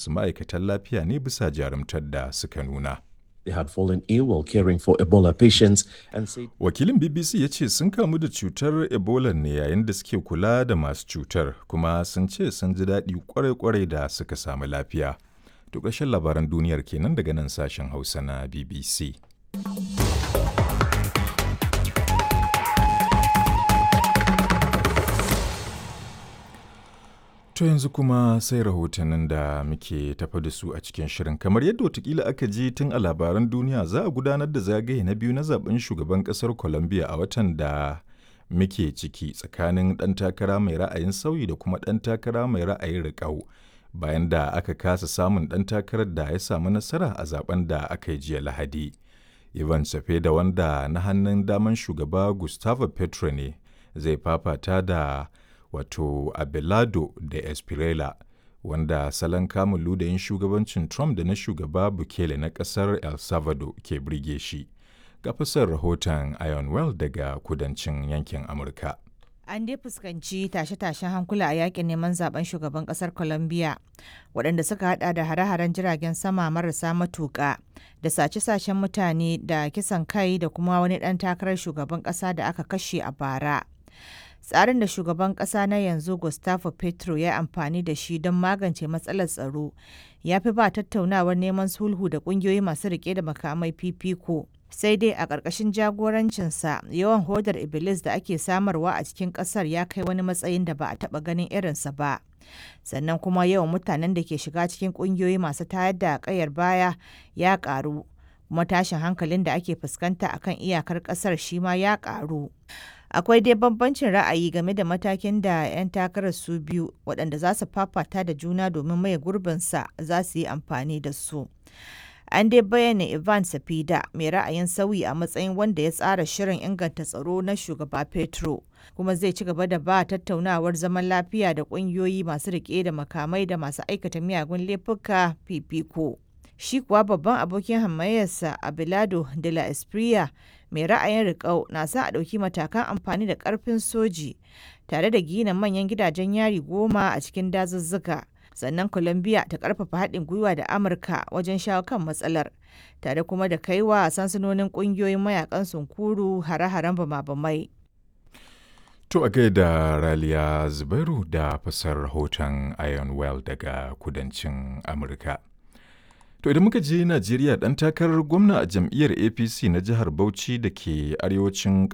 su ma'aikatan lafiya ne bisa jarumtar da suka nuna. They had fallen ill while caring for Ebola patients and said Wakilin BBC ya ce sun kamu da cutar Ebola ne yayin da suke kula da masu cutar kuma sun ce sun ji daɗi kwarai-kwarai da suka samu lafiya. To ƙarshen labaran duniyar kenan daga nan sashen Hausa na BBC. To yanzu kuma sai rahotannin da muke tafa da su a cikin shirin. Kamar yadda watakila aka ji tun a labaran duniya za a gudanar da zagaye na biyu na zaben shugaban kasar Colombia a watan da muke ciki tsakanin ɗan takara mai ra'ayin sauyi da kuma ɗan takara mai ra'ayin riƙau. Bayan da aka kasa samun ɗan takarar da ya samu nasara a zaben da aka yi jiya Lahadi. Ivan da wanda na hannun daman shugaba Gustavo Petro ne zai fafata da wato Abelardo da Espirela wanda salon kamun ludayin shugabancin Trump da na shugaba Bukele na ƙasar El Salvador ke birge shi. Ga fasar rahoton Ionwell daga kudancin yankin Amurka. An dai fuskanci tashe-tashen hankula a yakin neman zaben shugaban kasar Colombia waɗanda suka hada da hare-haren jiragen sama marasa matuƙa da sace-sacen mutane da kisan kai da kuma wani ɗan takarar shugaban ƙasa da aka kashe a bara. tsarin da shugaban kasa na yanzu gustavo petro ya amfani da shi don magance matsalar tsaro ya fi ba tattaunawar neman sulhu da kungiyoyi masu rike da makamai fifiko sai dai a ƙarƙashin jagorancinsa yawan hodar iblis da ake samarwa a cikin ƙasar ya kai wani matsayin da ba a taɓa ganin irinsa ba sannan kuma yawan mutanen da ke shiga cikin ƙungiyoyi masu tayar da ƙayar baya ya ƙaru kuma tashin hankalin da ake fuskanta akan iyakar ƙasar shi ma ya ƙaru akwai dai bambancin ra'ayi game da matakin da 'yan takarar su biyu waɗanda za su fafata da juna domin maye gurbinsa za su yi amfani da su an dai bayyana ivan safida mai ra'ayin sauyi a matsayin wanda ya tsara shirin inganta tsaro na shugaba petro kuma zai ci gaba da ba tattaunawar zaman lafiya da ƙungiyoyi masu rike da makamai da masu aikata miyagun laifuka fifiko shi kuwa babban abokin hamayyarsa abilado de la espria mai ra'ayin riƙau na sa a ɗauki matakan amfani da ƙarfin soji tare da gina manyan gidajen yari goma a cikin dazuzzuka sannan colombia ta ƙarfafa haɗin gwiwa da amurka wajen shawo kan matsalar tare kuma da kaiwa sansanonin ƙungiyoyin mayakan sunkuru hare-haren bama-bamai To a gaida Raliya Zubairu da fasar rahoton Iron Well daga kudancin Amurka. To idan muka je Najeriya ɗan takarar gwamna a jam'iyyar APC na jihar Bauchi da ke arewacin